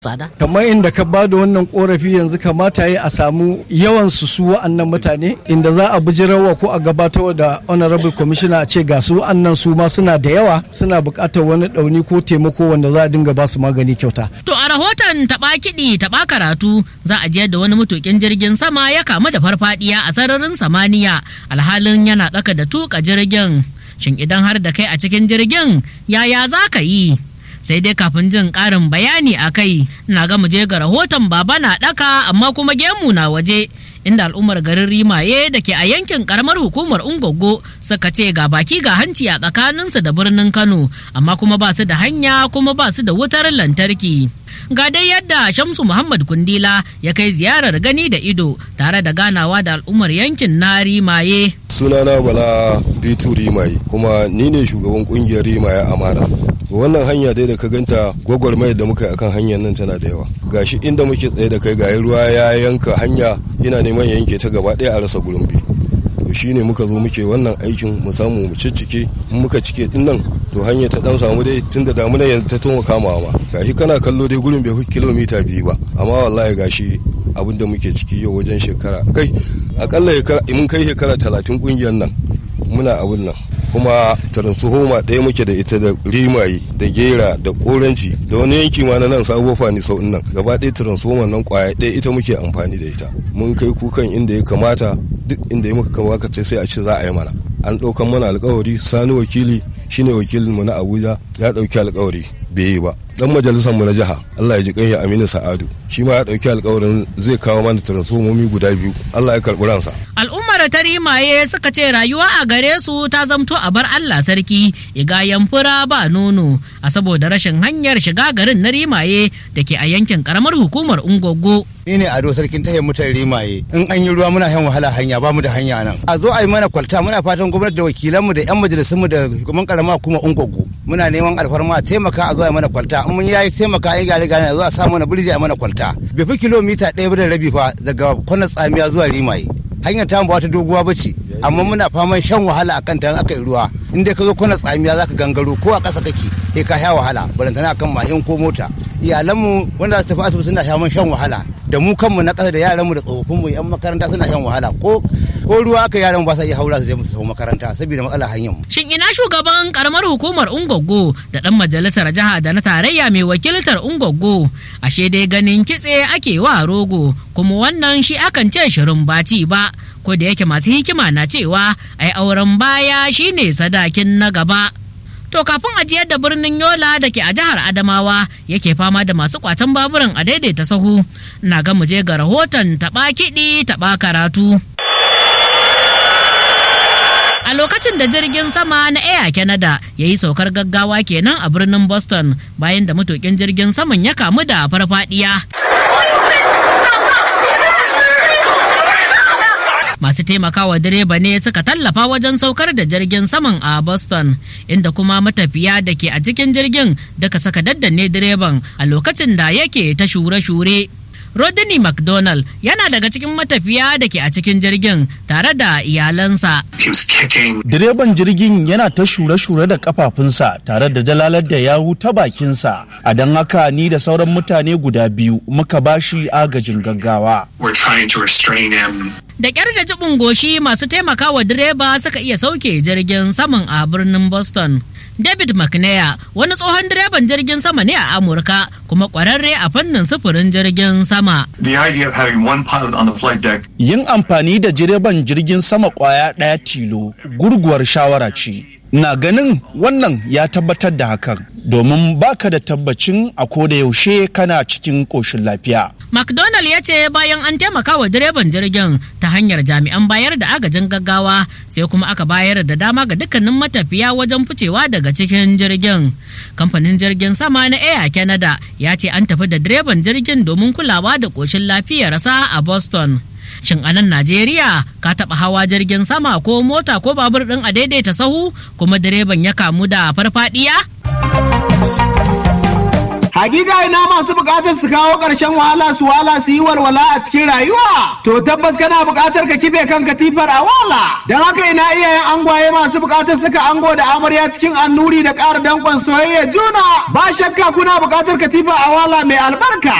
tsada. kamar inda ka ba da wannan korafi yanzu kamata yi a samu yawan su su wa'annan mutane inda za a bijirarwa ko a gabatar da honorable commissioner a ce ga su wa'annan su ma suna da yawa suna buƙatar wani ɗauni ko taimako wanda za a dinga ba su magani kyauta To a rahoton taɓa kiɗi taɓa karatu za a jiyar da wani matukin jirgin sama ya kamu da farfadiya a sararin samaniya alhalin yana ɗaka da tuka jirgin. Shin idan har da kai a cikin jirgin yaya za ka yi? sai dai kafin jin ƙarin bayani a kai na ga je ga rahoton baba na ɗaka amma kuma gemu na waje inda al'ummar garin rimaye da ke a yankin karamar hukumar ungogo suka ce ga baki ga hanci a tsakaninsu da birnin kano amma kuma ba su da hanya kuma ba su da wutar lantarki ga dai yadda shamsu muhammad kundila ya kai ziyarar gani da ido tare da ganawa da al'ummar yankin na rimaye sunana bala bitu rimaye kuma ni ne shugaban kungiyar rimaye amana wannan hanya dai da ka ganta gwagwarmayar da muka yi akan hanyar nan tana da yawa gashi inda muke tsaye da kai gayi ruwa ya yanka hanya yana neman ya yanke ta gaba ɗaya a rasa gurin bi to shine muka zo muke wannan aikin mu samu mu ciccike in muka cike din nan to hanya ta dan samu dai tunda damuna yanzu ta tuma kamawa ma gashi kana kallo dai gurin bai fi kilomita biyu ba amma wallahi gashi abin da muke ciki yau wajen shekara kai akalla mun kai shekara talatin kungiyar nan muna abin nan kuma transformer ɗaya muke da ita da rimaye da gera da koranci da wani yanki ma na nan sabo fani sau nan gaba ɗaya transformer nan kwaya ɗaya ita muke amfani da ita mun kai kukan inda ya kamata duk inda ya muka kamata ce sai a ce za a yi mana an ɗaukan mana alkawari sani wakili shine wakilin mu na abuja ya ɗauki alkawari bai yi ba dan majalisar mu na jiha Allah ya ji kanya Aminu Sa'adu shi ma ya dauki alkawarin zai kawo mana transformomi guda biyu Allah ya karbi ransa al'ummar ta rimaye suka ce rayuwa a gare su ta zamto a bar Allah sarki igayen fura ba nono a saboda rashin hanyar shiga garin na rimaye da ke a yankin karamar hukumar ungogo ni ne ado sarkin tahiyar mutan rimaye in an yi ruwa muna shan wahala hanya ba mu da hanya nan a zo a yi mana kwalta muna fatan gwamnati da wakilanmu da yan majalisunmu da hukumar karama kuma ungogo muna neman alfarma a taimaka a zo a yi mana kwalta in mun yayi taimaka a yi gare gare a zo a sa mana birji a mana kwalta bai fi kilomita ɗaya da rabi fa daga kwanan tsamiya zuwa rimaye hanyar ta ba wata doguwa ba ce amma muna faman shan wahala akan ta aka yi ruwa in dai ka zo kwana tsamiya zaka gangaro ko a ƙasa kake sai ka sha wahala balantana akan mashin ko mota iyalanmu wanda za su tafi asibiti suna shaman shan wahala da mu kanmu na ƙasa da yaranmu da tsofaffinmu yan makaranta suna shan wahala ko ko ruwa aka yaran ba sa iya haura su je musu makaranta saboda matsalar hanyar mu shin ina shugaban karamar hukumar ungogo da dan majalisar jiha da na tarayya mai wakiltar ungogo ashe dai ganin kitse ake wa rogo kuma wannan shi akan ce shirin baci ba ko da yake masu hikima na cewa ai auren baya shine sadakin na gaba To kafin ajiyar da birnin Yola da ke a jihar Adamawa yake fama da masu kwacen baburan a daidaita sahu na ga je ga rahoton taɓa kiɗi taɓa karatu. A lokacin da jirgin sama na Air Canada ya yi saukar gaggawa kenan a birnin Boston bayan da matukin jirgin saman ya kamu da farfadiya. masu taimakawa direba ne suka tallafa wajen saukar da jirgin saman a boston inda kuma matafiya da ke a cikin jirgin daga saka daddanne direban a lokacin da yake ta shure-shure Rodney McDonald yana daga cikin matafiya da ke a cikin jirgin tare da iyalansa. Direban jirgin yana ta shure-shure da kafafunsa tare da dalalar da yawu ta bakinsa, a don haka ni da sauran mutane guda biyu muka bashi agajin gaggawa. Da ƙyar da jibin goshi masu taimakawa direba suka iya sauke jirgin saman a birnin Boston. David McNair wani tsohon direban jirgin sama ne a Amurka kuma ƙwararre a fannin sufurin jirgin sama. Yin amfani da direban jirgin sama ƙwaya ɗaya tilo gurguwar shawara ce. Na ganin wannan ya tabbatar da hakan domin baka da tabbacin a koda yaushe kana cikin ƙoshin lafiya. McDonald ya ce bayan an taimaka wa direban jirgin ta hanyar jami'an bayar da agajin gaggawa sai kuma aka bayar da dama ga dukkanin matafiya wajen ficewa daga cikin jirgin. Kamfanin jirgin sama na Air Canada ya ce an tafi da direban jirgin domin kulawa da ƙoshin lafiyarsa a Boston. Shin a nan Najeriya ka taɓa hawa jirgin sama ko mota ko babur ɗin a daidaita sahu kuma direban ya kamu da farfaɗiya? Hakika ina masu bukatar su kawo ƙarshen wahala su wala su yi walwala a cikin rayuwa. To tabbas kana bukatar ka kife kan katifar a wala. Don haka ina iyayen angwaye masu bukatar suka ango da amarya cikin annuri da ƙara danƙon soyayya juna. Ba shakka kuna bukatar katifa a wala mai albarka.